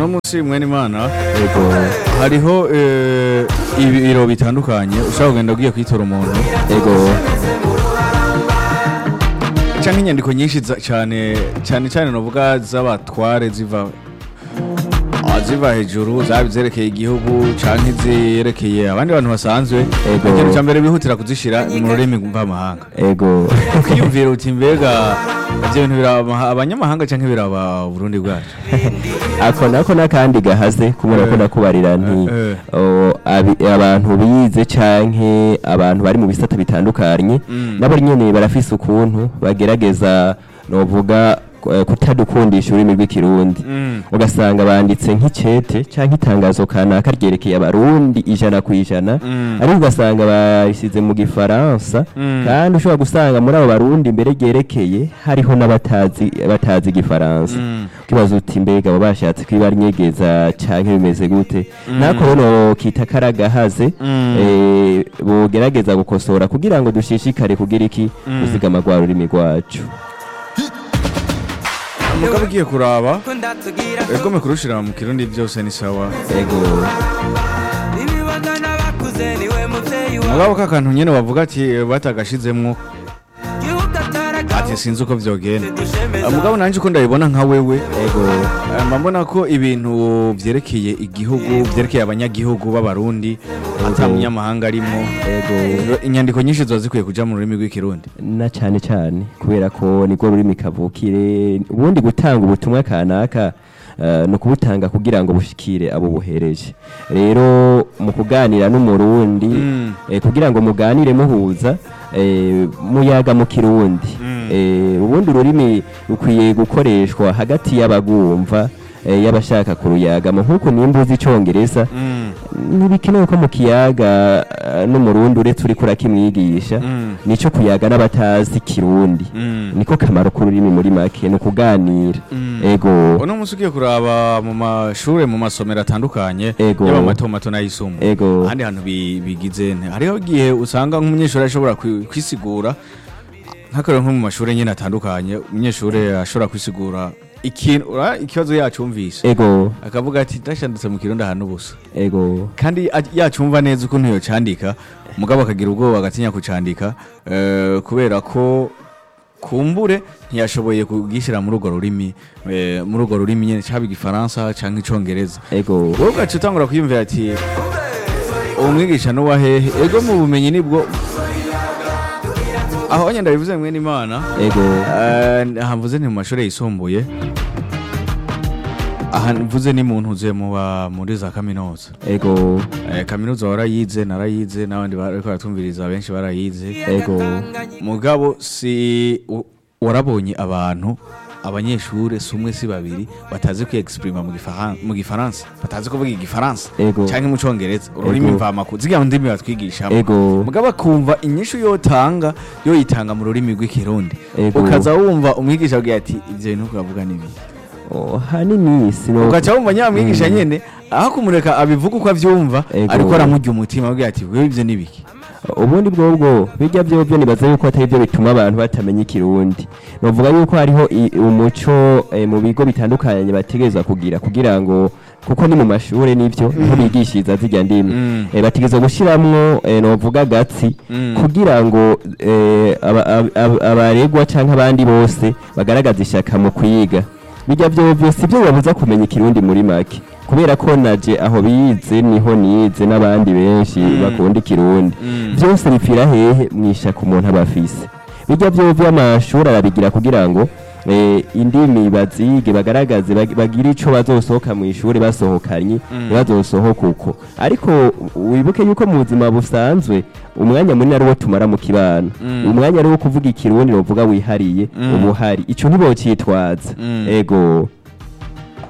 uno munsi mwene imana yego hariho eh, ibiro bitandukanye ushobora kugenda ugiye kwitora umuntu yego canke inyandiko nyinshi za- cane cane cane novuga z'abatware ziva ah, ziva hejuru zaba izerekeye igihugu canke izerekeye abandi bantu basanzwe Ego. ikintu ca mbere bihutira kuzishira mu rurimi mvamahanga yego ukiyumvira uti mbega ivyo bintu biraba abanyamahanga canke biraba uburundi bwacu ako nako n'akandi gahaze kubera ko Eh. nakubarira nti Eh, o, abi- abantu bize canke abantu bari mu bisata bitandukanye Mm. nabo nyene barafise ukuntu bagerageza novuga eh, kutadukundisha ururimi rw'ikirundi Mm. ugasanga banditse nk'icete canke itangazo kanaka ryerekeye abarundi ijana ku ijana Mm. ariko ugasanga barisize mu gifaransa Mm. kandi ushobora gusanga muri abo barundi mbere ryerekeye hariho n'abatazi batazi igifaransa Mm. ukibaza uti mbega abo bashatse kwibanyegeza canke bimeze gute nako rero kita karagahaze Mm. eh, bogerageza gukosora kugira ngo dushishikare kugira iki kuzigama rwa rurimi rwacu umugabo ugiye kuraba kundatugira egome kurushira mu kirundi byose ni sawa ego ibibazo n'abakuze niwe muvyeyi wawe mugabo kakantu nyene bavuga ati eh, batagashizemwo gihugu ataragaho ati sinzi uko vyogenda dushemeza Ah, mugabo nanje uko ndabibona nka wewe ego eh, mba mbona ko ibintu vyerekeye igihugu vyerekeye abanyagihugu b'abarundi ata munyamahanga arimo ego inyandiko nyinshi ziba zikwiye kuja mu rurimi rw'ikirundi na cyane cyane kubera ko nibwo rurimi kavukire ubundi gutanga ubutumwa kanaka eh, ni ukubutanga kugira ngo bushikire abo buhereje rero mu kuganira n'umurundi Mm. eh, kugira ngo muganire muhuza eh, muyaga mu kirundi Mm. Eh, ubundi ururimi rukwiye gukoreshwa hagati y'abagumva eh, y'abashaka kuruyagamo nk'uko nimba uzi icongereza Mm. ntibikenewe ko mu kiyaga eh, n'umurundi uretse uriko urakimwigisha Mm. nico kuyaga n'abatazi kirundi Mm. niko kamaro k'ururimi muri make ni ukuganira Mm. ego uno munsi ugiye kuraba mu mashure mu masomero atandukanye Ego. yaba mato mato n'ayisumbuye ego ahandi hantu bi- bigize nte hariho igihe usanga nk'umunyeshuri ashobora kwi- kwisigura nk'akarero nko mu mashuri nyine atandukanye umunyeshuri ashobora kwisigura ikintu ura- ikibazo yacumvise ego akavuga ati ndashanditse mu kirundi ahantu ubusa ego kandi a- yacumva neza ukuntu yocandika umugabo akagira ubwoba agatinya kucandika eh, kubera ko kumbure ntiyashoboye kugishyira muri urwo rurimi eh, muri urwo rurimi nyine cyaba igifaransa cyangwa icongereza ego wowe ugaca utangura kwiyumvira ati uwo mwigisha n'uwa hehe ego mu bumenyi nibwo aho nyenda bivuze mwene imana ego Eh, aha mvuze ni mu mashuri yisumbuye aha mvuze ni mu ntuze muba muri za kaminuza ego Eh, kaminuza warayize narayize n'abandi bariko baratumviriza benshi barayize ego mugabo si u- warabonye abantu abanyeshure si umwe si babiri batazi kwiexprima mu gifaran- mu gifaransa batazi kuvuga igifaransa Ego. canke mu congereza ururimi Ego. mvamaku zigira ndimi batwigishamo ego mugabo akumva inyishu yotanga yoyitanga mu rurimi rw'ikirundi Ego. ukaza wumva umwigisha agira ati ivyo bintu uravuga nibi Oh, hanini sino ugaca wumva nyamwigisha nyene aho kumureka abivuga uko avyumva Ego. ariko aramurya umutima agira ati wewe ivyo nibiki ubundi bwobwo bijya byobyo nibaza yuko atari byo bituma abantu batamenya ikirundi novuga yuko hariho i- umuco eh, mu bigo bitandukanye bategerezwa kugira kugira ngo kuko ni mu mashure nivyo niho bigishiriza zirya ndimi Mm. eh, bategerezwa gushiramwo eh, novuga gatsi Mm. kugira ngo eh, aba- ab- ab- abaregwa canke abandi bose bagaragaza ishaka mu kwiga bijya byobyo si byo bibabuza kumenya ikirundi muri make kubera ko naje aho bize niho nize n'abandi benshi bakunda ikirundi Mm. byose bipfira hehe mwishaka umuntu aba afise bijya byo by'amashuri arabigira kugira ngo eh, indimi bazige bagaragaze bag- bagire ico bazosohoka mu ishuri basohokanye ntibazosohoke uko ariko wibuke yuko mu buzima busanzwe umwanya munini ari wo tumara mu kibano Mm. umwanya ari wo kuvuga ikirundi novuga wihariye Mm. uba uhari ico ntibocitwaza Mm. ego